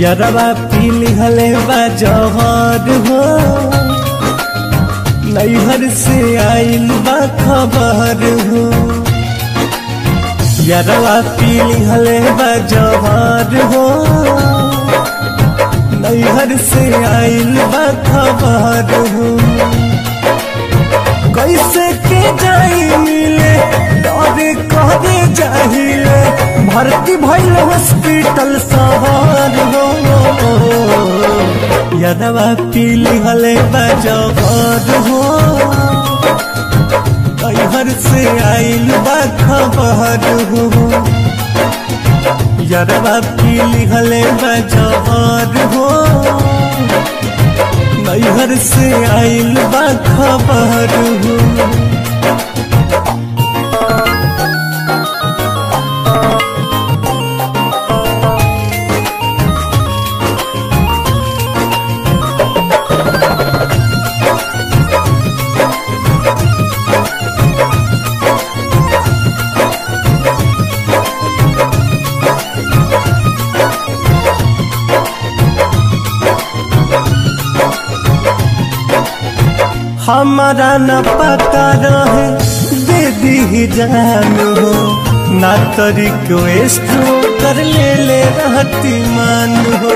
यरवा पीली हले बा जहर हो नैहर से आइल बा खबर हो यरवा पीली हले बा जहर हो नैहर से आइल बा खबर हो कैसे के जाई मिले डरे करे जाहिले भर्ती भइल हॉस्पिटल शहर हो यदवा पीली हले बजबर हो कैहर से आइल बा खबर हो यदवा पीली हले बजबर हो नैहर से आइल बा खबर हो हमारा न पता रहे दे दी जान हो ना तो रिक्वेस्ट कर ले ले रहती मान हो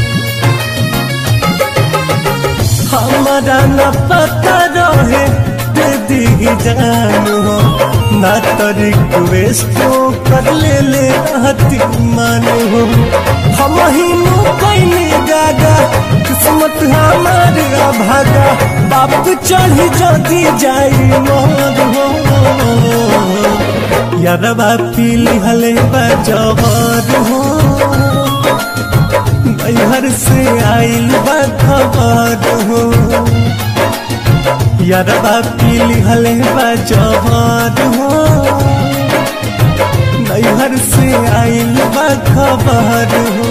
हमारा न पता रहे दे दी जान हो ना तो रिक्वेस्ट कर ले ले रहती मान हो हम ही कैनी गागा किस्मत हमार भागा बाप चढ़ी जदी जाई मोर हो यारबा पीली हले बजबर हो नैहर से आइल बा खबर हो यारबा पीली हले बजबर हो नैहर से आइल बा खबर हो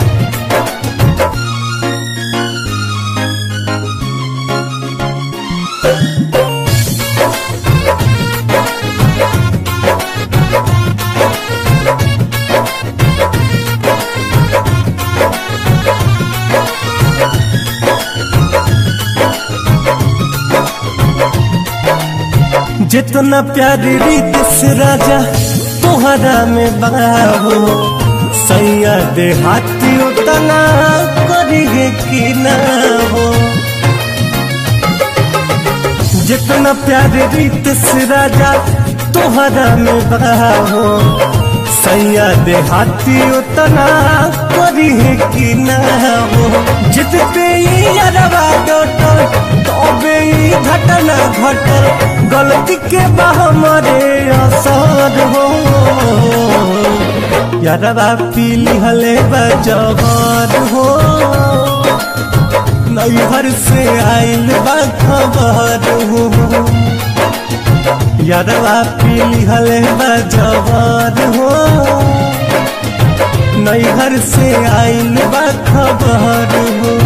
जितना प्यार रीत से राजा तोहरा में बाहो सैया दे हाथी उतना करिए कि ना हो जितना प्यार रीत से राजा तोहरा में बाहो सैया दे हाथी उतना करिए कि ना हो जितते ही अरवा डोटल तबे ही घटना घटल गलती के बा हमारे असर हो यारवा पीली हले बजबर हो नैहर से आइल बा खबर हो यारवा पीली हले बजबर हो नैहर से आइल बा खबर हो